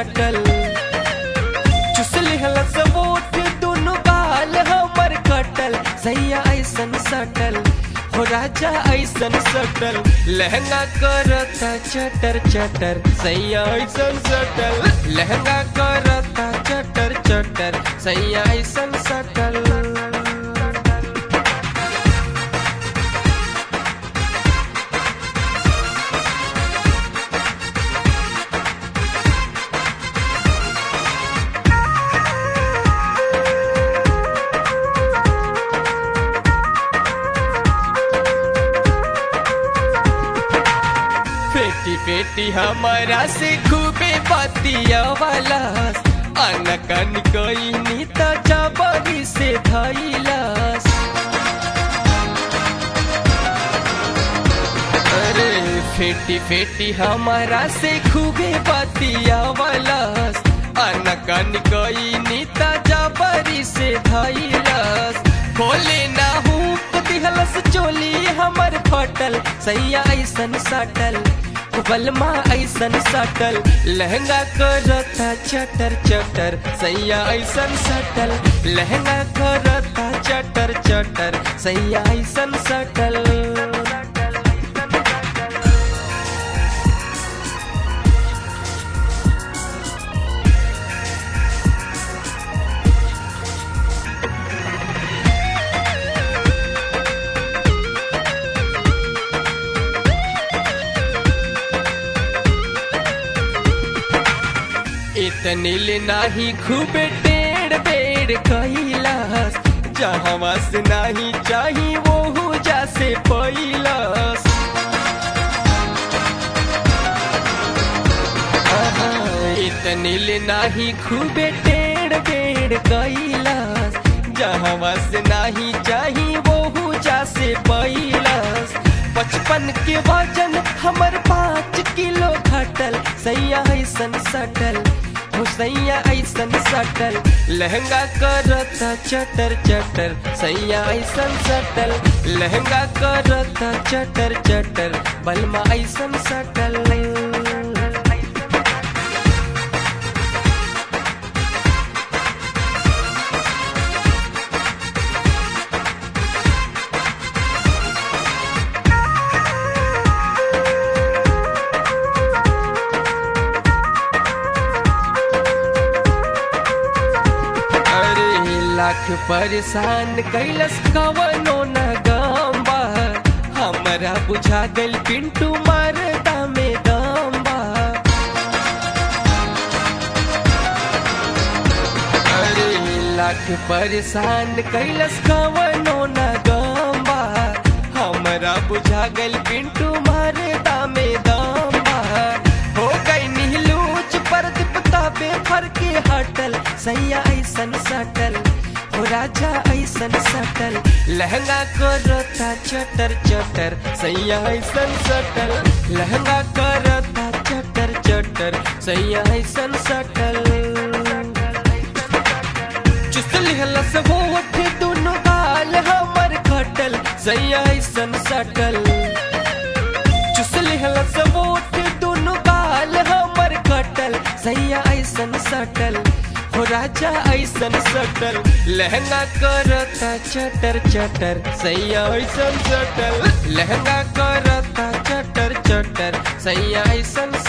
सटल चुसली हलस वोट दोनों गाल हमर कटल सैया ऐसन सटल हो राजा ऐसन सटल लहंगा करता चटर चटर सैया ऐसन सटल लहंगा करता चटर चटर सैया ऐसन सटल पेटी पेटी हमारा से खूबे बतिया वाला अनकन कोई नीता जबरी से धैलास अरे फेटी फेटी हमारा से खूबे बतिया वाला अनकन कोई नीता जबरी से धैलास खोले ना हूँ दिहलस चोली हमर फटल सैया ऐसन सटल बलमा ऐसन सटल लहंगा करता चटर चटर सैया ऐसन सटल लहंगा करता चटर चटर सैया ऐसन सटल इतनिल नाही खूबे टेढ़ बेड़ कैलास जहाँ से नाही चाही वो जासे पैलास इतनिल नाही खूबे टेढ़ बेड़ कैलास जहाँ से नाही चाही वो जासे पैलास बचपन के वजन हमर पाँच किलो घटल सैया ऐसन सटल हो सैया ऐसन सटल लहंगा करता चटर चटर सैया ऐसन सटल लहंगा करता चटर चटर बलमा ऐसन सटल अरे लाख परेशान कैलस कवनो न गम्बा हमरा बुझा गल पिंटू मरदा में दम्बा अरे लाख परेशान कैलस कवनो न गम्बा हमरा बुझा गल पिंटू मरदा में दम्बा हो गई नीलूच पर दिपता बेफर के हटल सैया ऐसन सटल हो राजा ऐसन सटल लहंगा करता चटर चटर सैया ऐसन सटल लहंगा करता चटर चटर सैया ऐसन सटल चुसली हलस वो उठे दोनों गाल हमर खटल सैया ऐसन सटल चुसली हलस वो उठे दोनों गाल हमर खटल सैया ऐसन सटल हो राजा ऐसन सटल लहंगा करता चटर चटर सैया ऐसन सटल लहंगा करता चटर चटर सैया ऐसन